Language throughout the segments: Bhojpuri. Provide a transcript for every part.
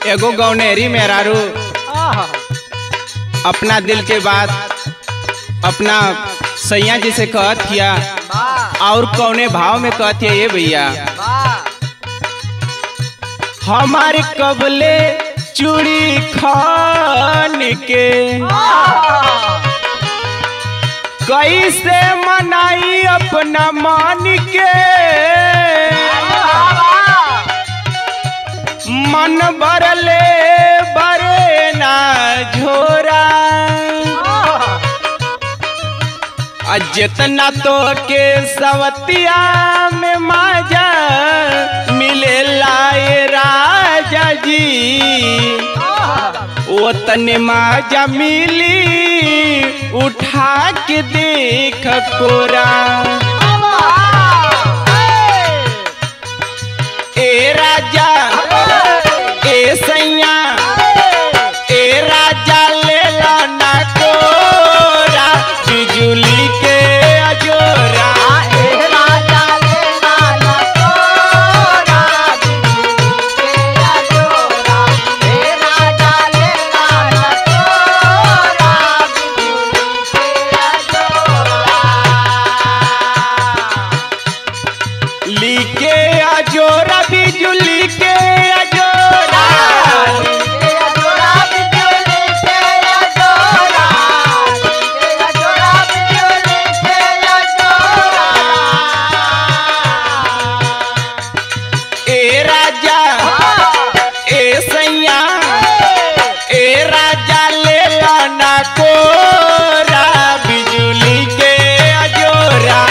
एगो गौनेरी मेहरारू अपना दिल के बात अपना सैया जी से कहत हिया और कौने भाव में कहत हिया ये भैया हमारे कबले चूड़ी खान के कैसे मनाई अपना मान के मन बरले बरे ना झोरा आ जितना तो के सवतिया में माजा मिले लाए राजा जी ओतने माजा मिली उठा के देख कोरा ए राजा ए सैया ए राजा ले ला ना कोरा बिजुली के अजोरा लीके अजोरा बिजुली के अजोरा ए राजा ए सैया ए राजा ले ला ना कोरा बिजुली के अजोरा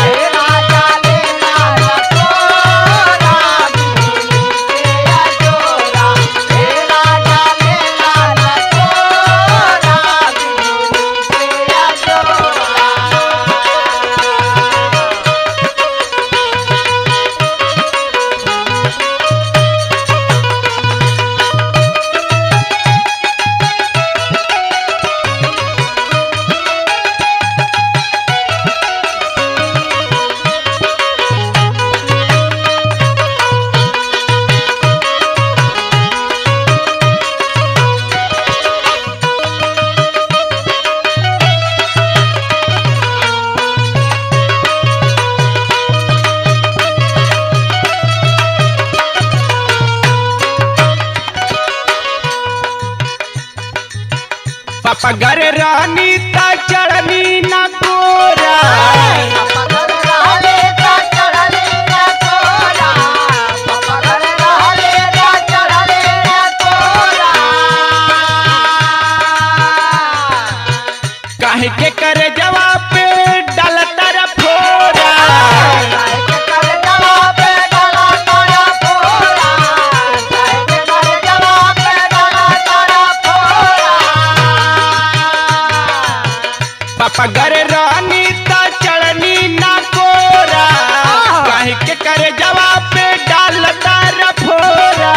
पापा घर रानी ता चढ़नी ना कोरा काहे के करे जवाब पे डालता रा फोरा पापा घर रानी ता चढ़नी ना कोरा काहे के करे जवाब पे डालता रा फोरा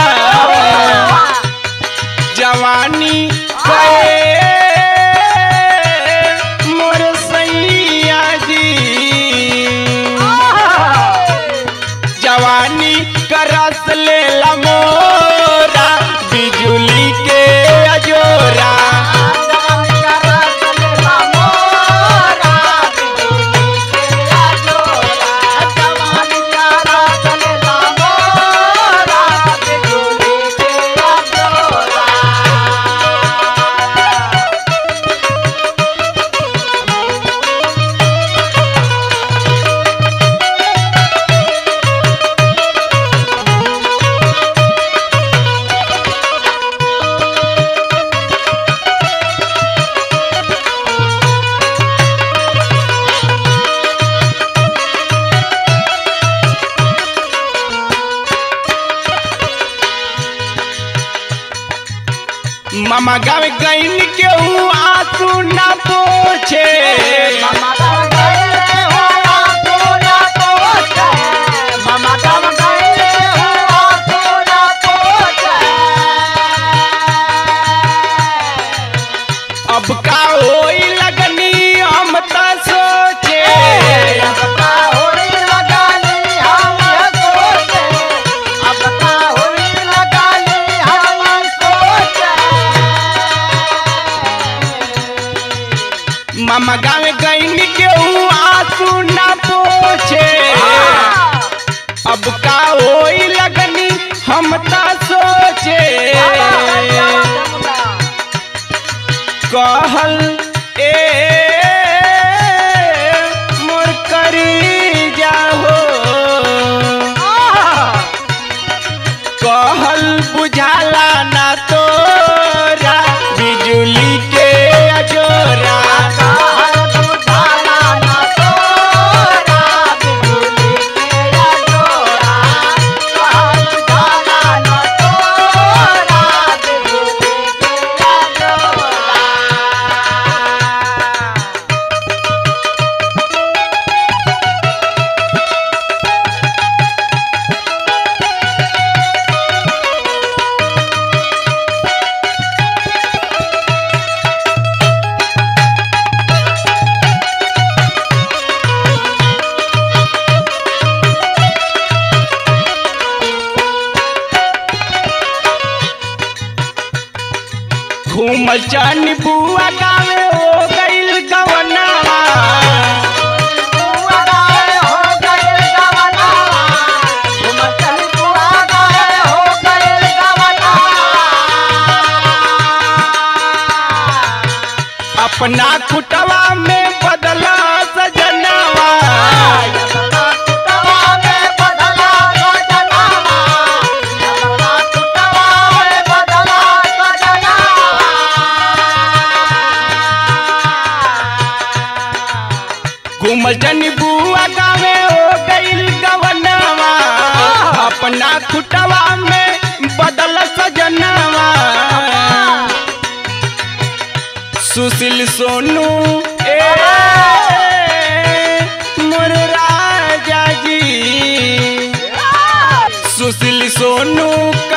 जवानी कहे मोर सैया जी जवानी का रस ले ला मोरा बिजुली के अजोरा मामा गावे गईन के हूँ आंसू ना पोछे अब का होई लगनी हम त सोचे अब का होई लगा ली हम मामा गाँव गईन के ऊ आंसू ना पोछे अब का होई लगनी हम ता सोचे कहल ए मोर करी जाहो कहल बुझाला ना तोरा बिजुली के अजोरा घूमल चन बुआ गावे हो गइल गवनावा अपना खुटवा में बदला सजनावा घूमल चन बुआ गावे हो गइल गवनावा अपना खुटवा में बदल सजनावा सुशील सोनू ए मोर राजा जी सुशील सोनू